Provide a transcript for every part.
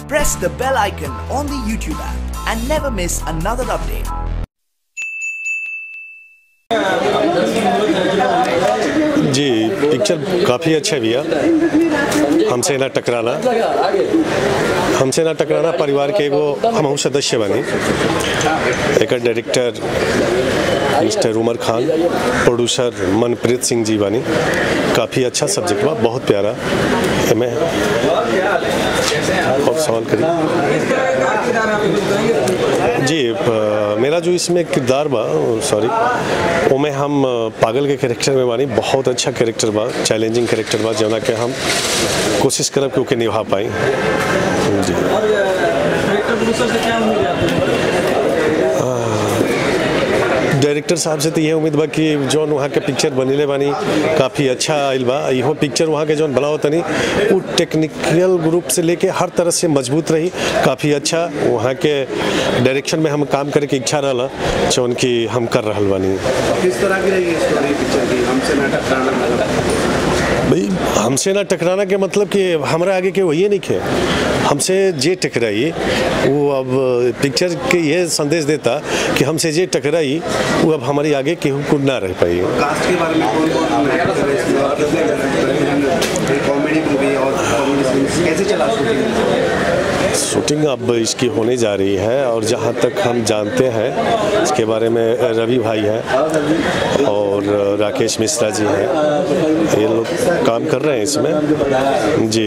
Press the bell icon on the YouTube app and never miss another update. जी picture काफ़ी अच्छा भैया हमसे ना टकराना हमसे ना टकराना परिवार के एगो हमहू सदस्य बनी एक डायरेक्टर मिस्टर उमर खान प्रोड्यूसर मनप्रीत सिंह जी बनी काफ़ी अच्छा सब्जेक्ट बा बहुत प्यारा एमे और सवाल करिए जी प- मेरा जो इसमें किरदार बा सॉरी वो में हम पागल के कैरेक्टर में बानी बहुत अच्छा कैरेक्टर बा चैलेंजिंग कैरेक्टर बा जौना के हम कोशिश करब कि ओके निभा पाई जी डायरेक्टर साहब से तो ये उम्मीद बा कि जौन वहाँ के पिक्चर बनीले बानी काफ़ी अच्छा आइल बा इहो पिक्चर वहाँ के जौन बनाओ तनी वो टेक्निकल ग्रुप से लेके हर तरह से मजबूत रही काफ़ी अच्छा वहाँ के डायरेक्शन में हम काम करे के इच्छा रहला जौन कि हम कर रहल बानी किस तरह की रहेगी स्टोरी पिक्चर की हमसे ना टकराना मतलब भाई हमसे ना टकराना के मतलब कि हमारा आगे के वही नहीं खे हमसे जे टकराई वो अब पिक्चर के ये संदेश देता कि हमसे जे टकराई वो अब हमारी आगे केहू को ना रह पाई कास्ट के बारे में कौन कौन एक्टर है इसमें और कितने एक्टर हैं कॉमेडी मूवी और कॉमेडी सीन्स कैसे चला शूटिंग शूटिंग अब इसकी होने जा रही है और जहाँ तक हम जानते हैं इसके बारे में रवि भाई हैं और राकेश मिश्रा जी हैं ये लोग काम कर रहे हैं इसमें जी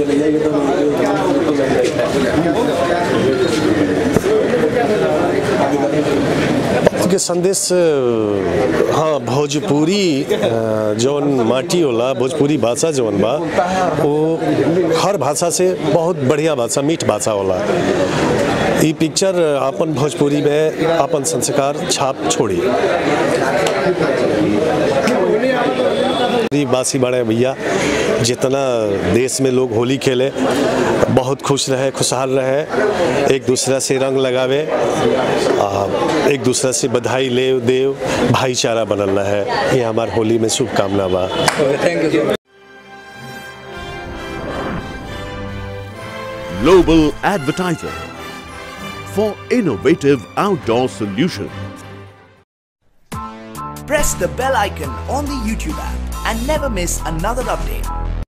के संदेश हाँ भोजपुरी अ, जौन माटी होला भोजपुरी भाषा जौन बा वो हर भाषा से बहुत बढ़िया भाषा मीठ भाषा होला ई पिक्चर अपन भोजपुरी में अपन संस्कार छाप छोड़ी बासी बड़े भैया जितना देश में लोग होली खेले बहुत खुश रहे खुशहाल रहे एक दूसरा से रंग लगावे आ, एक दूसरा से बधाई ले देव भाईचारा बनल रहे ये हमार होली में शुभकामना बा Global Advertiser for innovative outdoor solutions. Press the bell icon on the YouTube app and never miss another update.